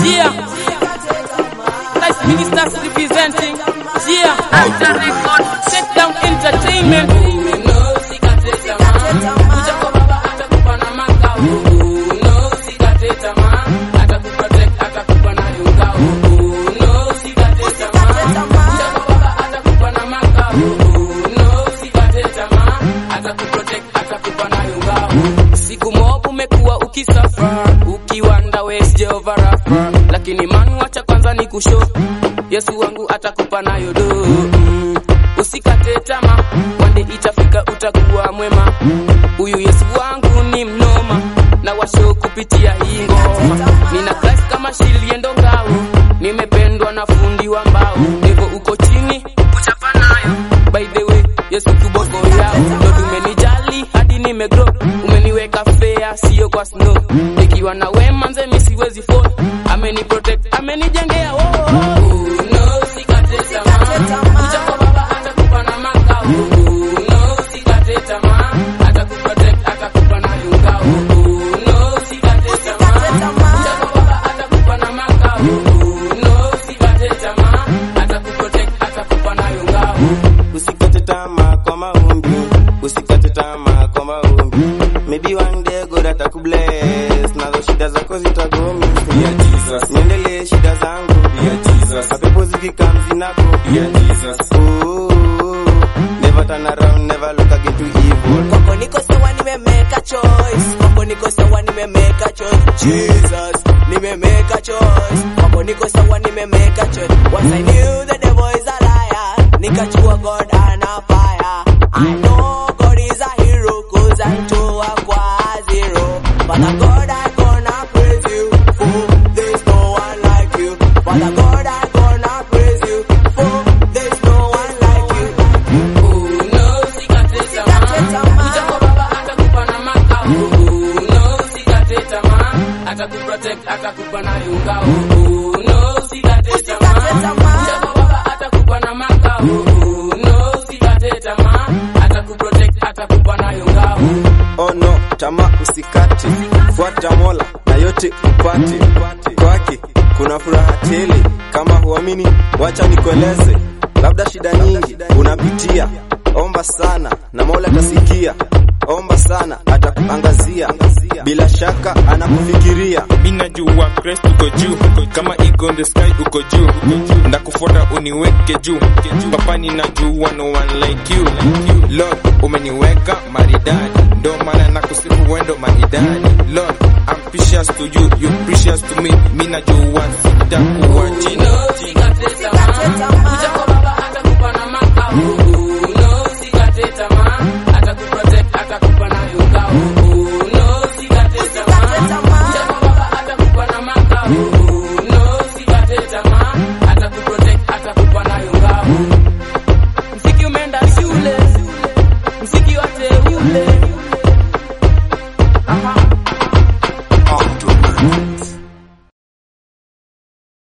Yeah. Nice ministers representing. Yeah. After record. Sit down entertainment. Siku mob umekuwa ukisafa ukiwanda West Jehova Rafa, lakini man wacha kwanza ni kusho Yesu wangu atakupa nayo do mm. Usikate tamaa, wande itafika utakuwa mwema. Huyu Yesu wangu ni mnoma na washo kupitia hii ngoma. Nina Christ kama shiliendo ngao, nimependwa na fundi wa mbao. Devo uko chini, uchapa nayo. By the way, Yesu kiboko yao, ndo tumenijali hadi nimegrow. Umeniweka fair, sio kwa snow. Nikiwa na wema nze mi siwezi fall. Ameni protect, amenijengea oh, oh, oh. No, sikate tamaa. Kuja kwa baba atakupa na makao. No, sikate tamaa. Atakuprotect, atakupa na yungao. No, sikate tamaa. Kuja kwa baba atakupa na makao. No, sikate tamaa. Atakuprotect, atakupa na yungao. Usikate tamaa kwa maombi, usikate tamaa kwa maombi. Maybe one day God atakubless, nazo shida zako zitagomi. Yeah, Jesus. Niendelee shida zangu, Yeah, Jesus. mapepo zikikam zinako. Yeah, Jesus. Ooh, never turn around, never look again to evil. Kwako niko sawa nimemeka choice. Kwako niko sawa nimemeka choice. Jesus, nimemeka choice. Kwako niko sawa nimemeka choice. Once I knew the devil is a liar. Nikachua God ana fire. I know God is a hero cause I toa kwa zero. Father God I gonna praise you for there's no one like you. Father God I gonna praise you for there's no one like you. Atakuprotect, atakupa na yungao. No, usikate tamaa. Kuja kwa baba atakupa na makao. No, usikate tamaa. Atakuprotect, atakupa na yungao. Oh no, tamaa usikate, fuata Mola na yote upate. Kwake kuna furaha tele, kama huamini, wacha nikueleze. Labda shida nyingi unapitia, omba sana na Mola atasikia. Omba sana, atakuangazia, bila shaka anakufikiria. mi najua Christ uko juu kama ego in the sky uko juu ndakufuata uniweke juu papa ninajua no one like you Lord umeniweka maridadi ndo maana nakusifu wendo maridadi Lord I'm precious to you you precious to me mi najua sitakuwa